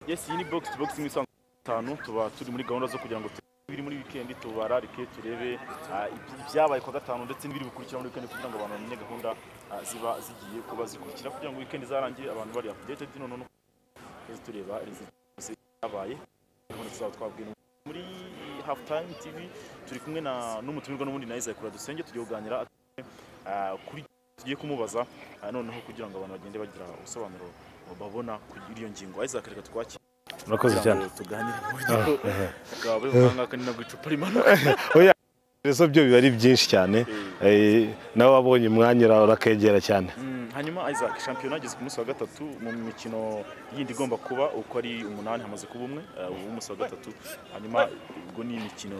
yes iyi ni box to box imwe isanzwe itanu tuba turi muri gahunda zo kugira ngo turebe ibiri muri weekend tubararike turebe ah, iby- ibyabaye kwa gatanu ndetse n'ibiri bukurikira muri weekend kugira ngo abantu bamenye gahunda ah, ziba zigiye kuba zikurikira kugira ngo weekend zarangiye abantu bari updated none no tuze tureba result zose zabaye gahunda tuzaba twabwiye muri half time tv turi kumwe na n'umutumirwa n'ubundi na Isaac Kuradusenge tugiye kuganira ah, kuri tugiye kumubaza ah, noneho kugira ngo abantu bagende bagira ubusobanuro babona kuri iyo ngingo Isaac reka twakire murakoze cyane tuganire mu buryo bwawe uhanga kandi ntabwo icupa rimanuka ibibazo byo biba ari byinshi cyane Eh, nawe wabonye umwanya ura- urakegera cyane Mm, hanyuma Isaac shampiyona ageze ku munsi wa gatatu mu mikino yindi igomba kuba uko ari umunani hamaze kuba umwe eh, ubu umunsi wa gatatu hanyuma ubwo ni imikino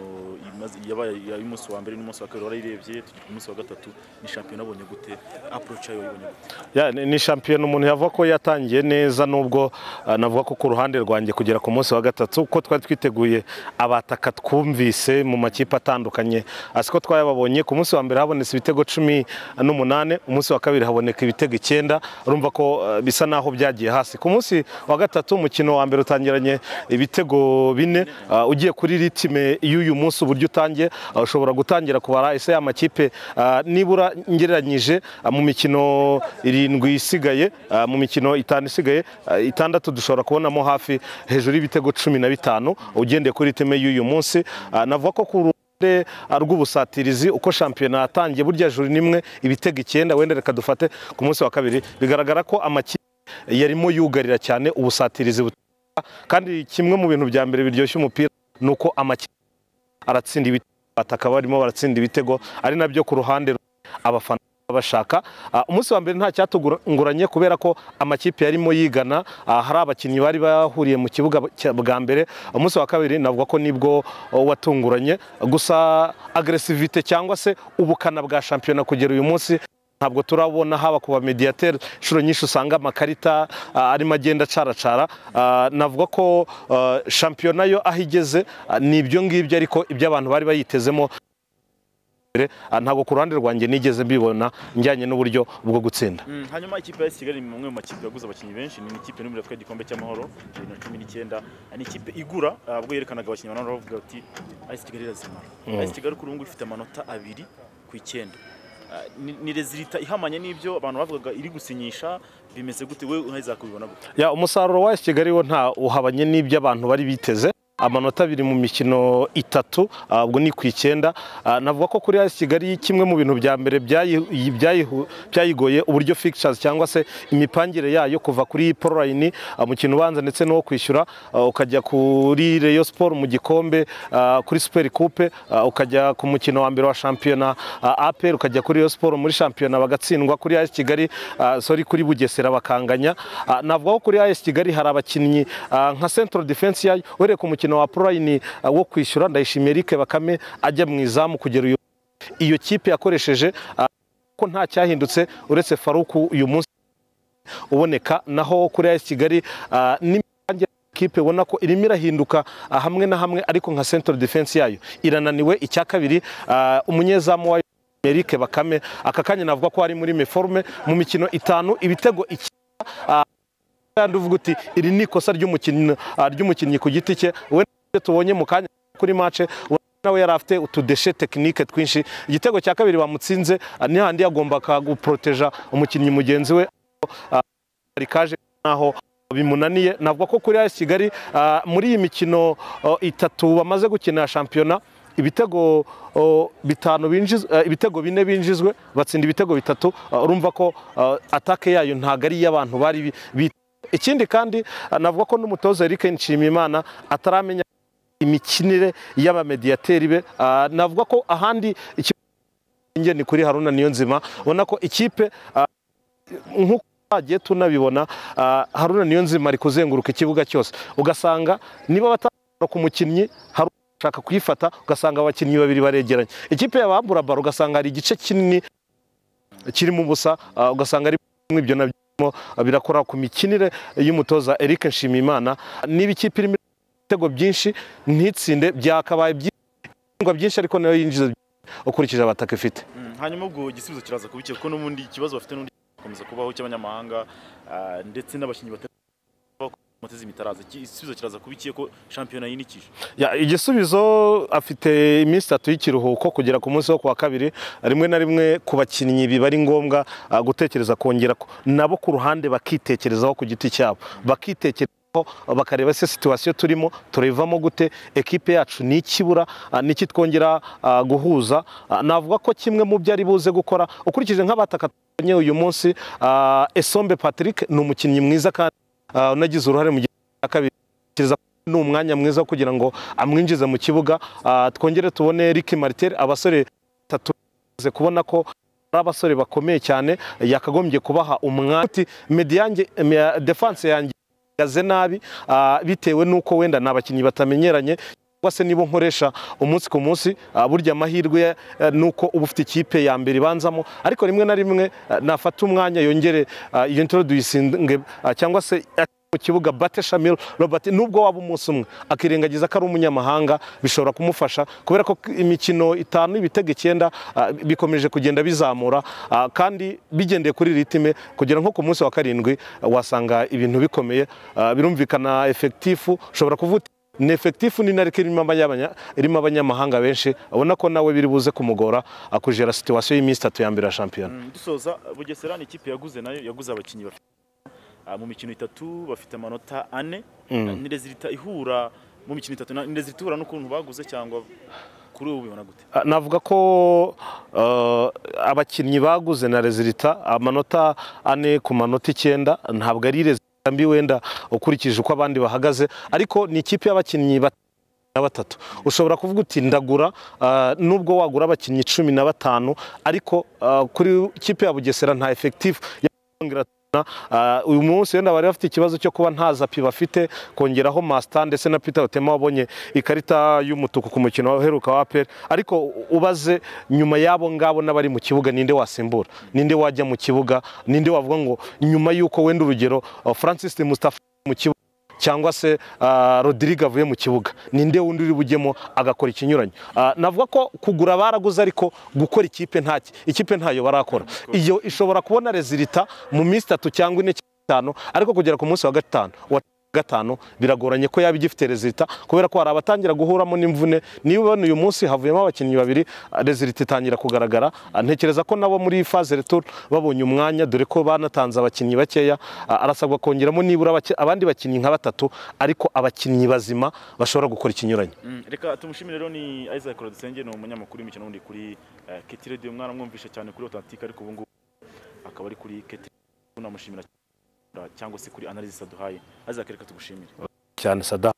imaze- yabaye y'umunsi wa mbere n'umunsi wa kabiri warayirebye tugeze ku munsi wa gatatu ni shampiyona wabonye gute approach yayo wayibonye gute Ya, ni- ni shampiyona umuntu yavuga ko yatangiye neza nubwo ah, navuga ko ku ruhande rwanjye kugera ku munsi wa gatatu uko twari twiteguye abataka twumvise mu makipe atandukanye asi ko twayababonye ku munsi wa mbere habonetse ibitego cumi n'umunane umunsi wa kabiri haboneka ibitego icyenda urumva ko ah, bisa naho byagiye hasi ku munsi wa gatatu umukino wa mbere utangiranye ibitego bine ah, ugiye kuri ritime y'uyu munsi uburyo utangiye ah, ushobora gutangira kubara ese y'amakipe nibura ngereranyije ah, mu mikino irindwi isigaye ah, mu mikino itanu isigaye ah, itandatu dushobora kubonamo hafi hejuru y'ibitego cumi na bitanu ugendeye kuri ritime y'uyu munsi Ah, navuga ko ku ruhande ah, rw'ubusatirizi uko shampiyona yatangiye burya juru nimwe ibitego icyenda wenda reka dufate ku munsi wa kabiri bigaragara ko amakipe yarimo yugarira cyane ubusatirizi butera kandi kimwe mu bintu bya mbere biryoshya umupira ni uko amakipe aratsinda ibitego bataka barimo baratsinda ibitego ari nabyo ku ruhande rumwe abafana baba bashaka Ah, umunsi wa mbere nta cyatunguranye kubera ko amakipe yarimo yigana ah, hari abakinnyi bari bahuriye mu kibuga cya- bwa mbere umunsi wa kabiri navuga ko nibwo oh, watunguranye gusa agresivite cyangwa se ubukana bwa shampiyona kugera uyu munsi ntabwo turabona haba ku bamediateri inshuro nyinshi usanga amakarita ah, arimo agenda acaracara Ah, navuga ko ah, shampiyona yo aho igeze ah, ni ibyo ngibyo ariko ibyo abantu bari bayitezemo mbere, ah, ntabwo ku ruhande rwanjye nigeze mbibona njyanye n'uburyo bwo gutsinda Mm, hanyuma ikipe ya Kigali ni mwe mu makipe yaguze abakinnyi benshi ni ikipe n'umwe yatwaye igikombe cy'amahoro 2019 ni ikipe igura ah, ubwo yerekanaga abakinnyi banana bavuga bati AS Kigali irazimara AS Kigali kuri ubu ngubu ifite amanota abiri ku icyenda Ah, ni- ni rezilita ihamanye n'ibyo abantu bavugaga iri gusinyisha bimeze gute we uheza kubibona gute Ya, umusaruro wa AS Kigali wo nta uhabanye n'ibyo abantu bari biteze amanota abiri mu mikino itatu ah, ubwo ni ku icyenda Ah, navuga ko kuri AS Kigali kimwe mu bintu bya mbere byayi- byayihu- byayigoye uburyo fixtures cyangwa se imipangire yayo kuva kuri pro line ah, mu kintu ubanza ndetse n'uwo kwishyura ah, ukajya kuri Rayon Sport mu gikombe ah, kuri Super Coupe ah, ukajya ku mukino wa mbere wa shampiyona ah, APR ukajya kuri Rayon Sport muri shampiyona bagatsindwa kuri AS Kigali ah, sorry kuri Bugesera bakanganya Ah, navuga ko kuri AS Kigali hari abakinnyi ah, nka Central Defense yayo uhereye ku mukino wa Pro Line ah, wo kwishyura ndayishimiye Eric Bakame ajya mu izamu kugera uyu iyo kipe yakoresheje ah, ko nta cyahindutse uretse Faruku uyu munsi uboneka naho kuri AS Kigali ah, n'imibange kipe ubona ko irimo irahinduka ah, hamwe na hamwe ariko nka Central Defense yayo irananiwe icya kabiri ah, umunyezamu wayo Eric Bakame aka kanya navuga ko ari muri meforme mu mikino itanu ibitego iki kandi uvuga uti iri ni ikosa ry'umukinnyi ah, ry'umukinnyi ku giti cye we ibyo tubonye mu kanya kuri mace nawe yari afite utudeshe tekinike twinshi igitego cya kabiri bamutsinze ah, ni handi yagombaga guproteja umukinnyi mugenzi we ah, ari kaje naho bimunaniye navuga ko kuri AS Kigali ah, muri iyi mikino oh, itatu bamaze gukina ya shampiyona ibitego oh, bitanu binjiz, eh, ibitego bine binjizwe batsinda ibitego bitatu ah, urumva ko ah, atake yayo ntago ari iy'abantu bari bi- bit- ikindi kandi ah, navuga ko n'umutoza Eric Nshimiyimana ataramenya imikinire y'abamediyateri be Ah, navuga ko ahandi ikibazo ni kuri Haruna Niyonzima ubona ko ikipe ah, nk'uko twagiye tunabibona ah, Haruna Niyonzima ari kuzenguruka ikibuga cyose ugasanga niba batashobora ku mukinnyi hari ushaka kuyifata ugasanga abakinnyi babiri baregeranye ikipe y'abambura baro ugasanga hari igice kinini kirimo ubusa ah, ugasanga ari ibyo nabyo birimo, ah, birakora ku mikinire y'umutoza Eric Nshimiyimana niba ikipe irimo ibitego byinshi ntitsinde byakabaye byinshi byinshi ariko nayo yinjiza byinshi ukurikije abataka ifite Mm, hanyuma ubwo igisubizo kiraza kubikira kuko n'ubundi ikibazo bafite n'undi gikomeza kubaho cy'abanyamahanga ah, ndetse n'abakinnyi batari moto z'imitaraza Iki- igisubizo kiraza kuba ikiye ko shampiyona yinikije Ya, igisubizo afite iminsi itatu y'ikiruhuko kugera ku munsi wo ku wa kabiri rimwe na rimwe ku bakinnyi biba ari ngombwa ah, gutekereza kongera ko- nabo ku ruhande bakitekerezaho ku giti cyabo bakitekerezaho bakareba se situwasiyo turimo turayivamo gute ekipe yacu ni ikibura niki twongera ah, guhuza Ah, navuga ko kimwe mu byo ari buze gukora ukurikije nk'abataka tubonye uyu munsi ah, Esombe Patrick ni umukinnyi mwiza kandi ah, unagize uruhare mu gice cya kabiri Tekereza ko ni umwanya mwiza kugira ngo amwinjize mu kibuga Ah, twongere tubone Rick Martel abasore batatu tumaze kubona ko ari abasore bakomeye cyane yakagombye kubaha umwanya Ati, medi yanjye me- defense yanjye ihagaze nabi ah, bitewe n'uko wenda ni abakinnyi batamenyeranye cyangwa se nibo nkoresha umunsi ku munsi ah, burya amahirwe eh, ni uko uba ufite ikipe ya mbere ibanzamo ariko rimwe na rimwe eh, nafata umwanya yongere ah, yintroducinge ah, cyangwa se mu kibuga Bate Shamil Robert nubwo waba umunsi umwe akirengagiza ko ari umunyamahanga bishobora kumufasha kubera ko imikino itanu ibitego icyenda ah, bikomeje kugenda bizamura ah, kandi bigendeye kuri ritime kugera nko ku munsi wa karindwi ah, wasanga ibintu bikomeye ah, birumvikana efekitifu ushobora kuvuga uti, ni efekitifu ni nariko irimo abanyabanya- irimo abanyamahanga benshi abona ko nawe biri buze kumugora ah, kujera situwasiyo y'iminsi itatu ya mbere ya shampiyona Mm, dusoza bugesera ni ikipe yaguze nayo yaguze abakinnyi bafite ah, mu mikino itatu bafite amanota ane Mm. nirezilita ihura mu mikino itatu nirezilita ihura n'ukuntu baguze cyangwa kuri ubu bibona gute Ah, navuga ko eh, abakinnyi baguze na rezilita amanota ane ku manota icyenda ntabwo ari rezilita mbi wenda ukurikije uko abandi bahagaze ariko ni ikipe y'abakinnyi bat- na batatu ushobora kuvuga uti ndagura ah, nubwo wagura abakinnyi cumi na batanu ariko ah, kuri ikipe ya bugesera nta efekitifu Uh, uyu munsi wenda bari bafite ikibazo cyo kuba nta zapi bafite kongeraho Masta ndetse na Peter Otema wabonye ikarita y'umutuku ku mukino uheruka wa APR ariko ubaze nyuma y'abo ngabo n'abari mu kibuga ninde wasimbura ninde wajya mu kibuga ninde wavuga ngo nyuma y'uko wenda urugero uh, Francis Mustafa mu kibuga cyangwa se uh, Rodrigue avuye mu kibuga ninde wundi uri bujyemo agakora ikinyuranyo Ah, navuga ko kugura baraguze ariko gukora ikipe ntaki ikipe ntayo barakora iyo ishobora kubona rezilita mu minsi itatu cyangwa ine cyangwa itanu ariko kugera ku munsi wa gatanu wa gatanu biragoranye ko yaba igifite rezilita kubera ko hari abatangira guhuramo n'imvune niba ubona uyu munsi havuyemo abakinnyi babiri ah, rezilita itangira kugaragara Ah, ntekereza ko nabo muri faze retour babonye umwanya dore ko banatanze abakinnyi bakeya Ah, arasabwa kongeramo nibura abaki- abandi bakinnyi nka batatu ariko abakinnyi bazima bashobora gukora ikinyuranyo Mm, reka tumushimire rero ni Isaac Rodusenge ni umunyamakuru w'imikino wundi kuri eh, Keti Radio mwana mwumvishe cyane kuri Authentique ariko ubu ngubu akaba ari kuri Keti Radio. tunamushimira cyane, cyangwa se kuri analysis aduhaye Isaac reka tugushimire cyane sada